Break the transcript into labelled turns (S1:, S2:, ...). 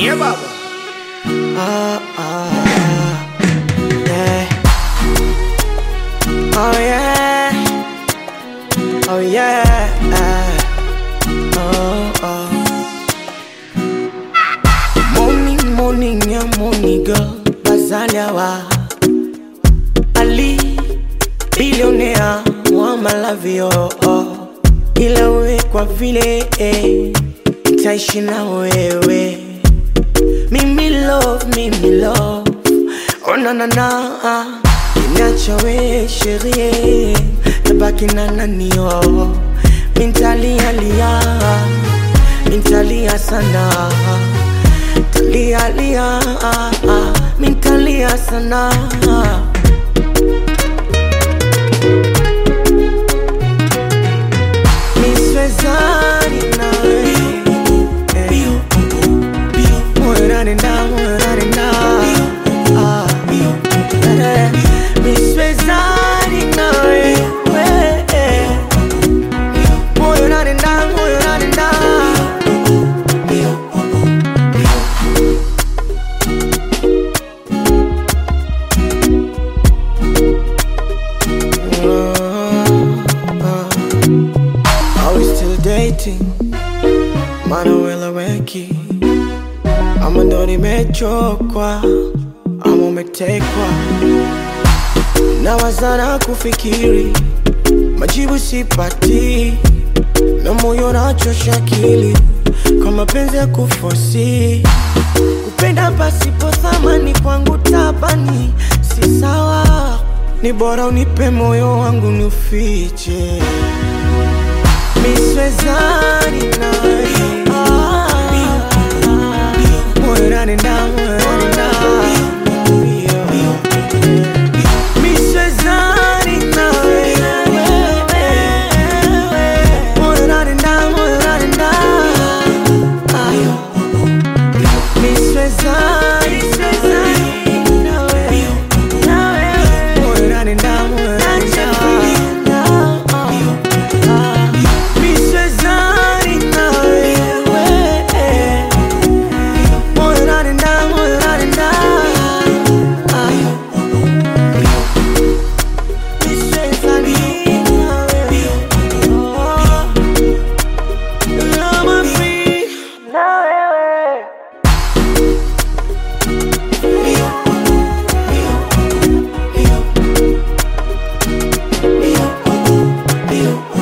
S1: Yeah, baba.
S2: Ah, ah, yeah. Oh yeah. Oh yeah. Oh, oh. Morning, morning, yeah, morning girl. Bazaliawa. Ali, billionaire, wa malavio. Oh. Ila we kwa vile eh, nitaishi na wewe mimi love, mimi love Oh na na na Niacha we sherie Tabaki na nani oh Mintalia lia Mintalia sana Talia lia Mintalia sana Miswezani nawe eh. Moyo unanenda, moyo unanenda. Ah, eh, miswezani nawe, eh. Moyo unanenda, moyo unanenda. Are we still dating? Manuela Weki ama ndo nimechokwa ama umetekwa na wazana kufikiri majibu sipati na moyo nachosha akili kwa mapenzi ya kufosi kupenda pasipo thamani kwangu tabani si sawa ni bora unipe moyo wangu niufiche miswezani nawe Ah, moyo unanenda, moyo unanenda. Miswezani nawe moyo unanenda, moyo unanenda. Miswezani nawe moyo unanenda, moyo unanenda. Miswezani nawe moyo unanenda, moyo unanenda. Miswezani nawe Love me free na wewe
S3: Bio, bio, bio, bio, bio,